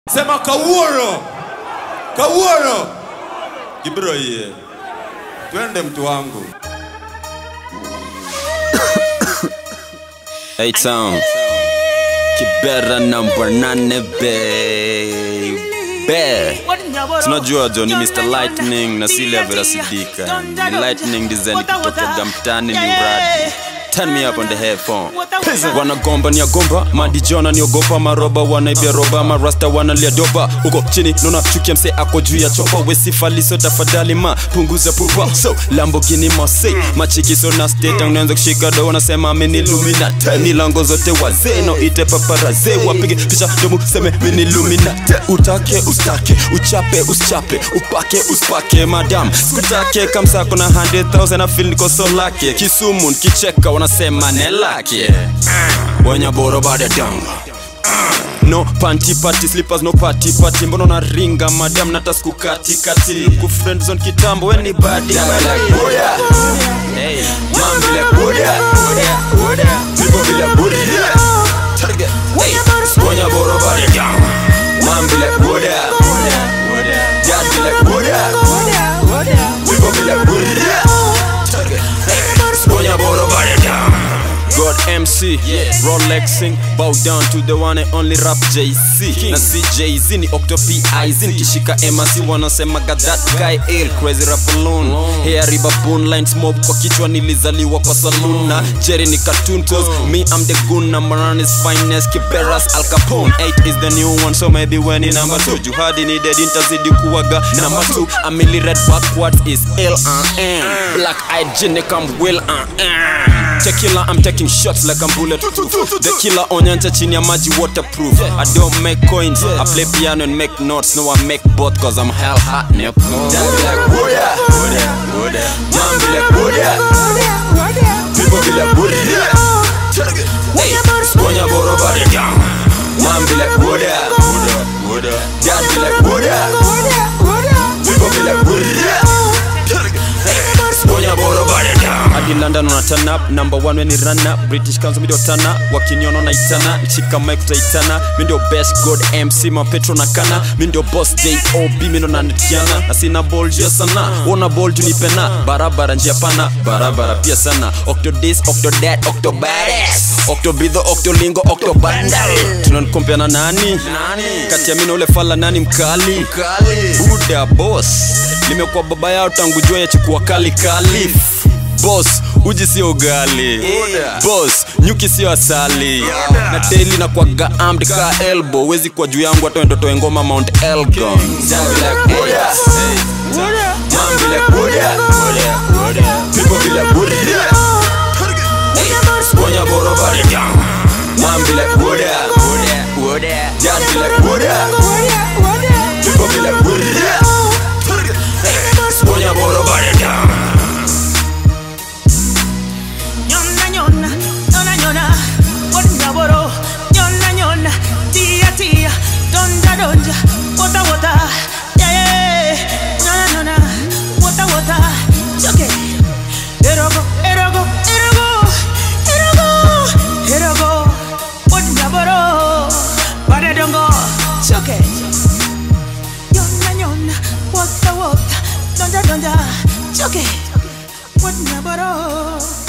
Sema kawuono, kawuono. Gibiro yie, twende mtu wangu. Hey town Kibera number nane baby Tunajua jo ni Mr. Lightning na Silia Vera Sidika Ni Lightning design kutoka mtani ni uradi Turn me up on the headphone wanagomba ni agomba madijona ni ogopa maroba wanaibia roba marasta wanalia doba uko chini nona chukia mse ako juu ya chopa wesifaliso tafadhali ma punguza pupa so lambogini mose machikiso na state unaanza kushika do wanasema mini luminate milango zote wazee no ite paparaze wapige picha domu seme mini luminate utake ustake uchape usichape upake uspake madam skutake kamsako na 100,000 na feel niko so lake kisumu kicheka wanasema nelake wenye boro bade danga no panty party slippers no party party mbona na ringa madam natasku kati kati ku friend zone kitambo weni badi hey mambile buda People vile buda Target hey wenye boro bade danga mambile buda dad vile buda People vile buda Target hey wenye boro bade danga God MC, Rolexing, bow down to the one and only rap JC na si Jay-Z ni Octo PIZ nikishika MRC wanasema got that guy ill crazy rap alone hair riba bone lines mob kwa kichwa nilizaliwa kwa saloon na Jerry ni cartoon cause me I'm the goon number one is finest Kiberas Al Capone 8 is the new one so maybe when in number 2 Juhadi ni dead intazidi kuwaga number 2 Amili red backwards is L uh, M Black eyed genic I'm will uh, uh. Tequila I'm taking shots like I'm bulletproof The killer onyanja chini ya maji waterproof I don't make coins I play piano and make notes No I make both cause I'm hell hot nip Damn like Buddha Man be like Buddha People be like Buddha Hey, Sponya boro body down Man be like Buddha Dad be like Buddha People be like Buddha Sponya boro body down hadi london una turn up number one weni run up british council mi ndio tana wakiniona naitana nchika mike tutaitana mi ndio best god mc mapetro na kana mi ndio boss job mi ndo nanetiana na sina ball juu ya sana ona ball juu nipena barabara njia pana barabara pia sana octodis octodad octobares octobidho octolingo octobandal tunanikompea na nani kati ya mi na ule fala nani mkali buda boss limekuwa baba yao tangu jua ya chukua kali kali Boss, uji sio ugali Boss, nyuki sio asali Na daily na kwaga armed ka elbow Wezi kwa juu yangu hata wendo toe ngoma Mount Elgon Jambi like Buddha Jambi like Buddha People be like Buddha Sponya boro bari down Jambi like Buddha Jambi like Buddha People be like Buddha Sponya boro bari down Nyona nyona, nyona nyona, wonda woro, nyona nyona, tia tia, donja donja, wota wota, yeah yeah, nyona nyona, wota wota, choke, erogo, erogo, erogo, erogo, erogo, wonda woro, bada dongo, choke, nyona nyona, wota wota, donja donja, choke, wonda woro.